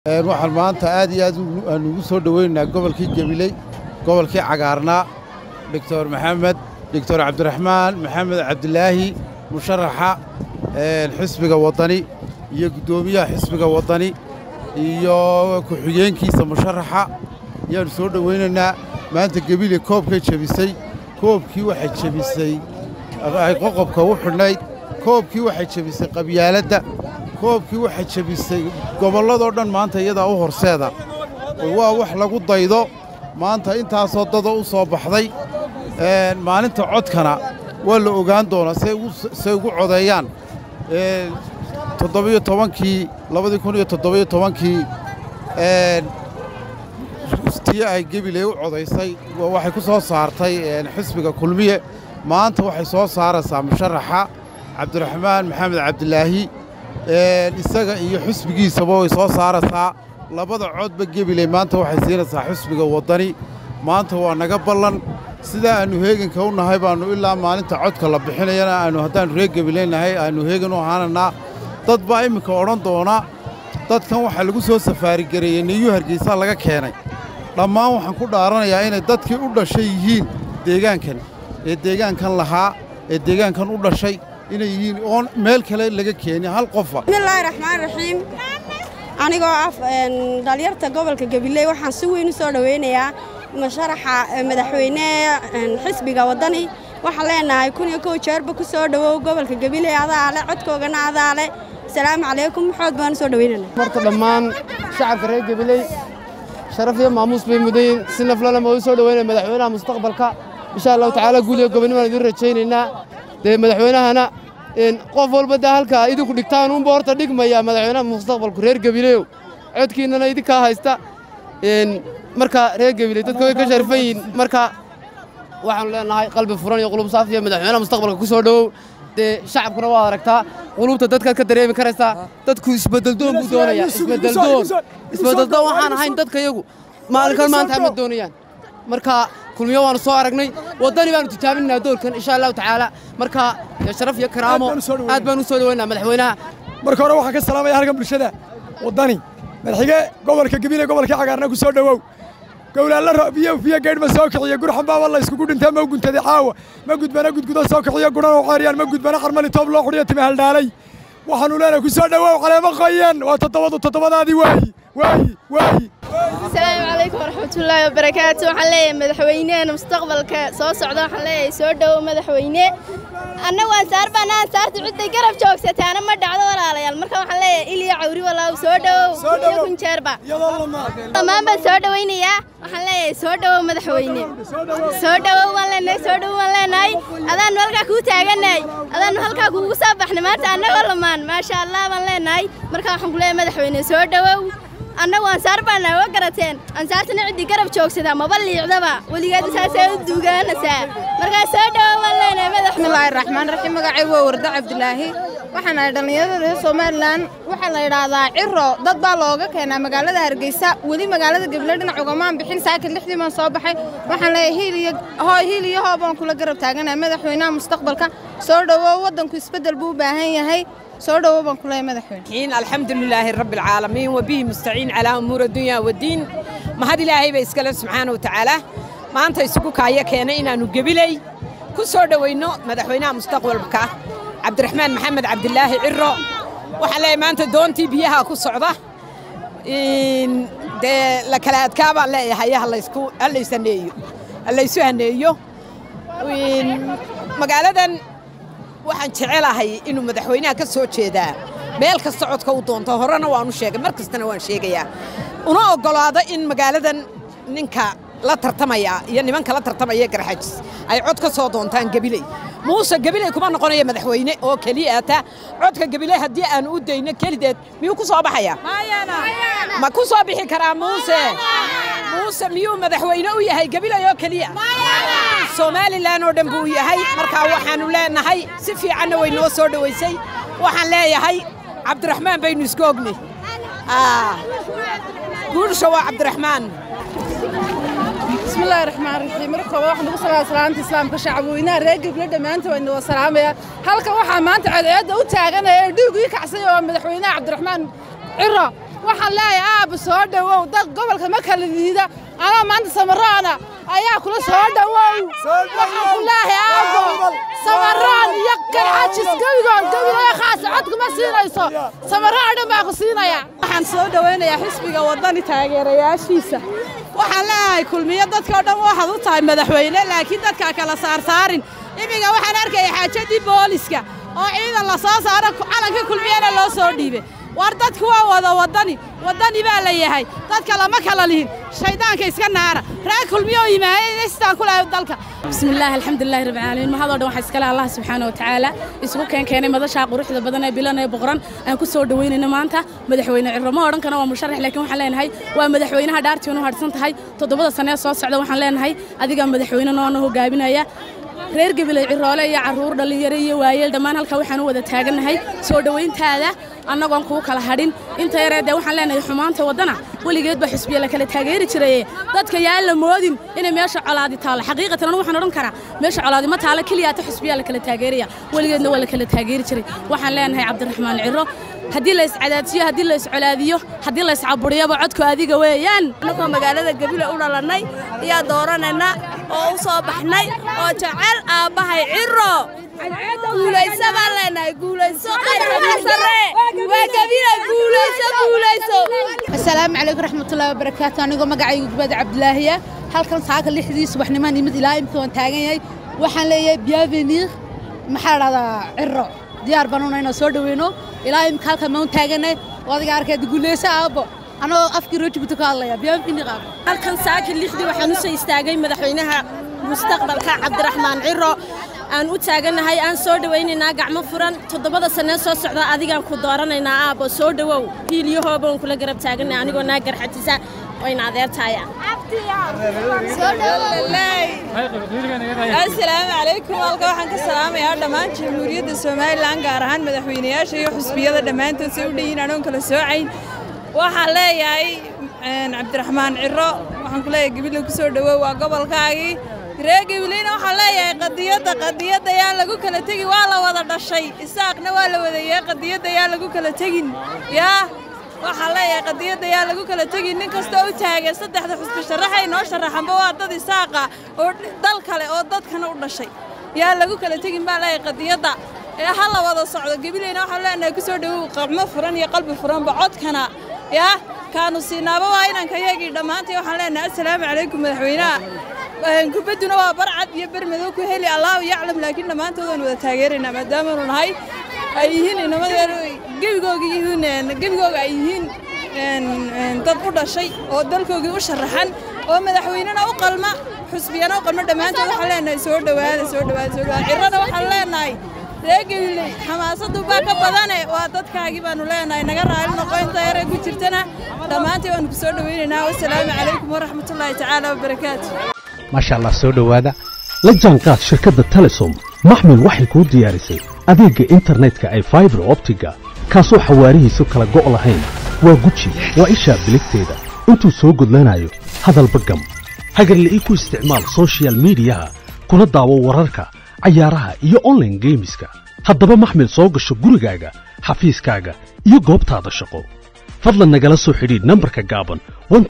waxaan maanta aad iyo aad aan ugu soo dhoweynaynaa gobolkii gabiley gobolkii cagaarnaa doctor maxamed doctor cabdiraxmaan maxamed cabdilaahi musharaxa xisbiga waddani iyo guddoomiyaha xisbiga waddani iyo ku-xigeenkiisa musharaxa ayaannu soo dhowaynaynaa maanta gebile koobkay jebisay koobkii waxay jebisay ay qoqobka u xidhnayd koobkii waxay jebisay qabyaaladda koobkii waxay jebisay gobolladoo dhan maanta iyadaa u horseeda waa wax lagu daydo maanta intaasoo dada u soo baxday maalinta codkana waa la ogaan doonaa say ugu codeeyaan toddobiyo tobankii labadii kun iyo toddobiyo tobankii tii ay gebiley u codaysay waxay ku soo saartay xisbiga kulmiye maanta waxay soo saaraysaa musharaxa cabdiraxmaan maxamed cabdilaahi isaga iyo xisbigiisaba way soo saaraysaa labada codba gebiley maanta waxay siinaysaa xisbiga waddani maanta waa naga ballan sidaa aannu heeganka u nahay baannu ilaa maalinta codka la bixinayana aanu haddaannu reer gebileynahay aannu heegan u ahaananaa dad baa imminka odhan doona dadkan waxaa lagu soo safaarigareeyey niyuu hargeysaa laga keenay dhammaan waxaan ku dhaaranayaa inay dadkii u dhashay yihiin deegaankan ee deegaankan lahaa ee deegaankan u dhashay inay yihiin oon meel kale laga keenin hal qofa bismillaahi raxmaan raxiim anigoo ah dhalinyarta gobolka gabiley waxaan si weyn u soo dhowaynayaa musharaxa madaxweyne xisbiga waddani waxaan leenahay kun iyo kow jeerba ku soo dhowow gobolka gabiley adaale codkoogana adaale asalaamu calaykum maxood baan u soo dhowaynana marta dhammaan shacabka reer gabiley sharaf iyo maamuus bay mudan yihiin si naflana ma u soo dhowaynaya madaxweynaha mustaqbalka insha allahu tacaala guud iyo gobonnimaan idiin rajaynaynaa dee madaxweynahana qof walba dee halka idinku dhigtaan unba horta dhigmaya madaxweynaha mustaqbalku reer gabileyow codkiinnana idinkaa haysta marka reer gabiley dadka way ka sharfan yihiin marka waxaanu leenahay qalbi furan iyo qulub saaf iyo madaxweynaha mustaqbalka ku soo dhowow dee shacabkuna waad aragtaa qulubta dadkaad ka dareemi karaysaa dadku isbeddeldoon buu doonayaa isbeddeldoon isbeddeldoon waxaan ahayn dadka iyagu maalinkan maanta ma doonayaan marka kulmiyo waanu soo aragnay waddani baanu tijaabinaynaa doolkan insha allahu tacaala marka sharaf iyo karaamo aad baan u soo dhowaynaa madaxweynaha marka hore waxaan ka salaamaya halkan bulshada waddani madaxige gobolka gabiley gobolkii cagaarna ku soo dhowow gowlaalla biyo biyo geedh ma soo kiciyo gurxan baaba la iskugu dhintaa ma guntaday caawa ma gudbana gudgudo soo kiciyo gudhana u ceeriyaan ma gudbana xarmali toob loo xudhiyo timi haldhaalay waxaanu leenahay ku soo dhowow caleemo qoyan waa toddobadu toddobadaadii waayi waayi waayi asalaamu calaykum waraxmatullaahi wabarakaatu waxaan leeyahay madaxweyneena mustaqbalka soo socda waxaan leeyahay soo dhowow madaxweyne annagu ansaar baana ansaarta cidday garab joogsataana ma dhacdo walaalayaal marka waxaan leeyahay iliya cawri walaaw soo dhowow iyo kunjeerba dhammaan baan soo dhowaynayaa waxaan leeyahay soo dhowow madaxweyne soo dhowow waan leenahay soo dhowow waan leenahay adaannu halkaa kuu taagannahay adaannu halkaa kuugu soo baxnay maanta annagoo lamaan maasha allah baan leenahay marka waxaan ku leeyahay madaxweyne soo dhowow annagu ansaar baana wa garateen ansaartana ciddii garab joogsadaa maba liicdaba weligeed saasay u duugaanaysaa markaa soo dhowo waan leenahay madax bismillaahi raxmaan raxiim magacay waa warda cabdilaahi waxaan ahay dhallinyarada reer somalilan waxaa la yidhaahdaa ciro dad baa looga keenaa magaalada hargeysa weli magaalada gabiley dhinac ugamaan bixin saaka lixdii baan soo baxay waxaan leeyahay hiil iyo hooy hiil iyo hoo baan kula garab taaganahay madaxweynaha mustaqbalka soo dhowow waddanku isbeddel buu u baahan yahay soo dhowow baan ku leeyahay madaxweyne alxamdu lilaahi rabbi alcaalamiin wabihi mustaciin calaa umuuri addunya waddiin mahad ilaahay ba iskale subxaana watacaala maanta isugu kaaya keenay inaannu gebiley ku soo dhowayno madaxweynaha mustaqbalka cabdiraxmaan maxamed cabdilaahi ciro waxaan leeyahay maanta doontii biyaha ku socda dee la kala adkaa baan leeyahay hallaysaneeyo hallaysu haneeyo magaaladan waxaan jecelahay inuu madaxweynaha ka soo jeedaa meel kasta codka u doonto horena waanu sheegay mar kastana waan sheegayaa una oggolaado in magaaladan ninka la tartamaya iyo nimanka la tartamaya garxajis ay cod ka soo doontaan gabiley muuse gabiley kuma noqonaya madaxweyne oo keliya ata codka gabiley haddii aan u dayno kelideed miyuu ku soo baxaya ma ku soo bixi karaa muuse muuse miyuu madaxweyne u yahay gabiley oo keliya somalilan oo dhan buu yahay markaa waxaannu leenahay si fiicanna way noo soo dhowaysay waxaan leeyahay cabdiraxmaan baynu isku ognay guursha waa cabdiraxmaan bismillaahi raxmaan raxiim marka koobaad waxaan ugu salaama salaanta islaamka shacabweynaha reer gabiley dhammaanta waa inoo salaamaya halkan waxaa maanta ceedceedda u taaganaya ee dhiigu ii kacsay oo madaxweynaha cabdiraxmaan ciro waxaan leeyahay aabba soo dhowow dad gobolka ma kala liida anaa maanta samaraana ayaa kula soo dhowow waxaan ku leeyahay aabbo samaraan iyo garxajis gebigoon gebigoyo khaasa codkuma siinayso samaraan dhan baa ku siinaya waxaan soo dhowaynayaa xisbiga waddani taageerayaashiisa waxaan leeyahay kulmiyo dadkao dhan waxaad u tahay madaxweyne laakiin dadkaa kala saarsaarin imiga waxaan arkaya xaajadii booliska oo ciidan la soo saaro calanka kulmiyana loo soo dhiibay war dadku waa wada waddani waddani baa la yahay dadka lama kala lihin shayddaanka iska naara reer kulmiyo yimaayay sidaan ku lahay dalka بسم الله الحمد لله رب العالمين ما هذا دون حسكلا الله سبحانه وتعالى isku keen keenay madasha quruxda badan ee bilan ee boqoran aan ku soo dhaweynayna maanta madaxweyne cirramo oran kana waa musharax laakiin waxaan leenahay waa madaxweynaha dhaartii uu harsan tahay toddobada sano ee soo socda waxaan leenahay adiga madaxweyne noo hogaaminaya reer gabilay ciroole iyo caruur dhalinyaro iyo waayeel dhammaan halka waxaan u wada taagannahay soo dhowayntaada annagoon kuu kala hadhin inta yaree dee waxaan leenahay xumaanta waddana weligeed baa xusbiya la kala taageeri jiraye dadka yaan la moodin inay meesha colaadi taalo xaqiiqatan anu waxaan odhan karaa meesha colaadi ma taalo keliyaata xusbiyaa la kala taageeraya weligeedna waa la kala taageeri jiray waxaan leenahay cabdiraxmaan ciro haddii la iscadaadsiyo haddii la iscolaadiyo haddii la iscaburiyaba codku adiga weeyaan annagoo magaalada gabile u dhalannay iyaa dooranayna oo u soo baxnay oo jecel aabbahay ciro guulayso baan leenahay guulayso qayrka sare waa gabile guulayso guulayso asalaamu calaykum raxmatullaahi wabarakaatu anigoo magacaygu gubada cabdilaahiya halkan saaka lixdii subaxnimaan imid ilaa imika waan taagan yahay waxaan leeyahay bienvenir maxaa la dhahdaa ciro diyaar baan una inaan soo dhaweyno ilaa imika halkan maan taaganay oo adiga arkeed guulayso aabbo anagoo afkii roojiguta ka hadlaya bienvenir aabbo halkan saaka lixdii waxaan u soo istaagay madaxweynaha mustaqbalka cabdiraxmaan ciro aan u taagannahay aan soo dhowaynaynaa gacmo furan toddobada sannee soo socda adigaan ku dooranaynaa aabbo soo dhowow hiiliyahooba aan kula garab taaganay anigoo naa garxajisa wayna adeertaaya asalaamu calaykum halka waxaan ka salaamayaa dhammaan jamhuuriyadda somalilan gaar ahaan madaxweynayaasha iyo xusbiyada dhammaantood say u dhan yihiin anoon kala soocayn waxaan leeyahay cabdiraxmaan ciro waxaan ku leeyahay gabiley ku soo dhowow waa gobolkaagii reer gabileyna waxaan leeyahay qadiyadda qadiyadda yaan lagu kala tegin waa la wada dhashay isaaqna waa la wadaeyey qadiyadda yaan lagu kala tegin yaa waxaan leeyahay qadiyadda yaan lagu kala tegin nin kastoo u taagan saddexda xusbi sharaxay noo sharaxanba waa dad isaaqa oo dal kale oo dadkana u dhashay yaan lagu kala tegin baan leeyahay qadiyadda ee ha la wada socdo gabileyna waxaan leenahay ku soo dhowow qacmo furan iyo qalbi furanba codkana yaa kaanu siinaaba waa inanka yagii dhammaantii waxaan leenahay assalaamu calaykum madaxweynaha kubadduna waa barcad iyo bermadow ku heli allahu yaclam laakiin dhammaantood waan wada taageeraynaa maadaamaanu nahay ay yihiin inamadeenu gebigooga yihiin gebigooga ay yihiin dad u dhashay oo dalkoogii u sharaxan oo madaxweynena u qalma xusbiyana u qalma dhammaantood waxaan leenahay soo dhowaada soo dhowaada soo dhowaada cirrana waxaan leenahay ree gabiley xamaasadu baa ka badane waa dadkaagii baanu leenahay naga raali noqo inta yare ku jirtana dhammaantii waanu ku soo dhowaynaynaa wasalaamu calaykum waraxmatullaahi tacaala wabarakaatu maasha allah soo dhowaada la jaanqaad shirkadda telesom maxmil waxay kuu diyaarisay adeegga internetka ay faibar optiga kaasoo xawaarihiisu kala go' lahayn waa guji waa ishaa biligteeda intuu soo gudlanayo hadalba gam hagarla'ii ku isticmaal soshiyal miidiyaha kuna daawo wararka cayaaraha iyo onlaine geemiska haddaba maxmil soo gasho gurigaaga xafiiskaaga iyo goobtaada shaqo fadlan nagala soo xidhiidh nambarka gaaban